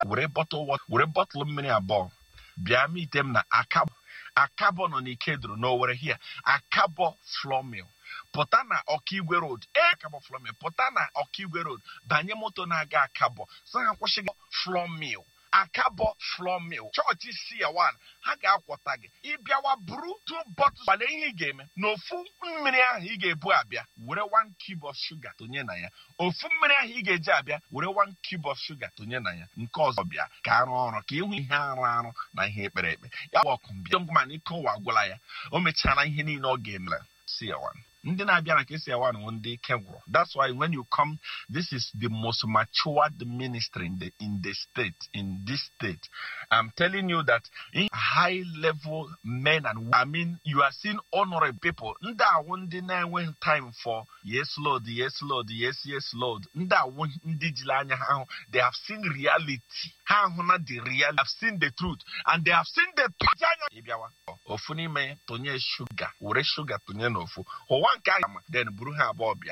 were bọtụl wọta were bọtụl mmiri abụọ bịa mite m na akabọ akabọ nọ n'ikeduru n'owere hia akabọ flomil pụta na ọkaigwe road ee akabọ flomil pụta na ọkaigwe road banye moto na-aga akabọ sị ha kwụsịghị flomil akabọ flomil chọọchị sia1 ha ga-akwọta gị ịbịawa buru two bottles gbale ihe ị ga-eme na ofu mmiri ahụ ị ga-ebu abịa were one cube of sugar tụnye na ya ofu mmiri ahụ ị ga-eji abịa were one cube of sugar tụnye na ya nke ọzọ bịa ka arụ ọrụ ka ịhụ ihe arụ arụ na ihe ekpere ekpe ya bụ ọkụ mbịa ngwa na ike ụwa agwụla ya o mechara ihe niile ọ ga-emere sia1 ndị na-abịa na nke sia1 bụ ndị ike gwụrụ that's why when you come this is the most matured ministry in the in the state in this state i'm telling you that in high level men and women, i mean you are seeing honorable people ndị awụ ndị na-enweghị time for yes lord yes lord yes yes lord ndị awụ ndị jiri anya ha ahụ they have seen reality ha ahụ na the reality have seen the truth and they have seen the truth anya ịbịawa ofu n'ime tụnye shuga were shuga tụnye n'ofu ụwa nke a ma then buru ha abụọ bịa